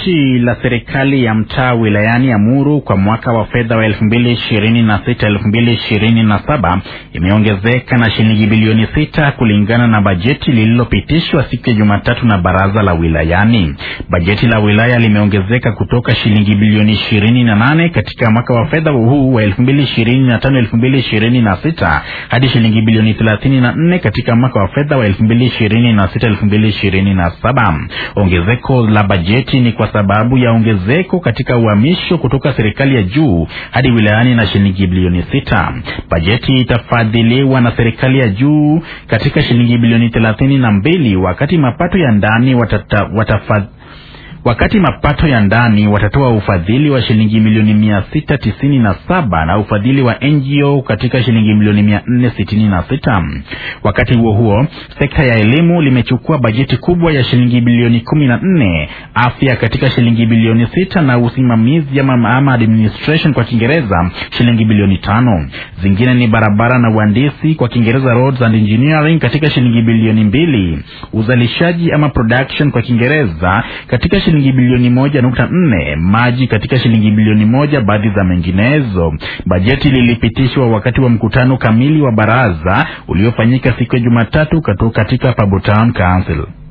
Bajeti la serikali ya mtaa wilayani Amuru kwa mwaka wa fedha wa 2026-2027 imeongezeka na shilingi bilioni sita kulingana na bajeti lililopitishwa siku ya Jumatatu na baraza la wilayani. Bajeti la wilaya limeongezeka kutoka shilingi bilioni 28 katika mwaka wa fedha huu wa 2025-2026 hadi shilingi bilioni 34 katika mwaka wa fedha wa 2026-2027. Ongezeko la bajeti ni kwa sababu ya ongezeko katika uhamisho kutoka serikali ya juu hadi wilayani na shilingi bilioni sita. Bajeti itafadhiliwa na serikali ya juu katika shilingi bilioni thelathini na mbili wakati mapato ya ndani watata, watafadh wakati mapato ya ndani watatoa ufadhili wa shilingi milioni mia sita tisini na saba na ufadhili wa NGO katika shilingi milioni mia nne sitini na sita. Wakati huo huo, sekta ya elimu limechukua bajeti kubwa ya shilingi bilioni kumi na nne, afya katika shilingi bilioni sita na usimamizi ama, ama administration kwa Kiingereza shilingi bilioni tano. Zingine ni barabara na uhandisi kwa Kiingereza roads and engineering katika shilingi bilioni mbili, uzalishaji ama production kwa Kiingereza katika shilingi bilioni moja nukta nne, maji katika shilingi bilioni moja, baadhi za menginezo. Bajeti lilipitishwa wakati wa mkutano kamili wa baraza uliofanyika siku ya Jumatatu katika Pabu Town Council.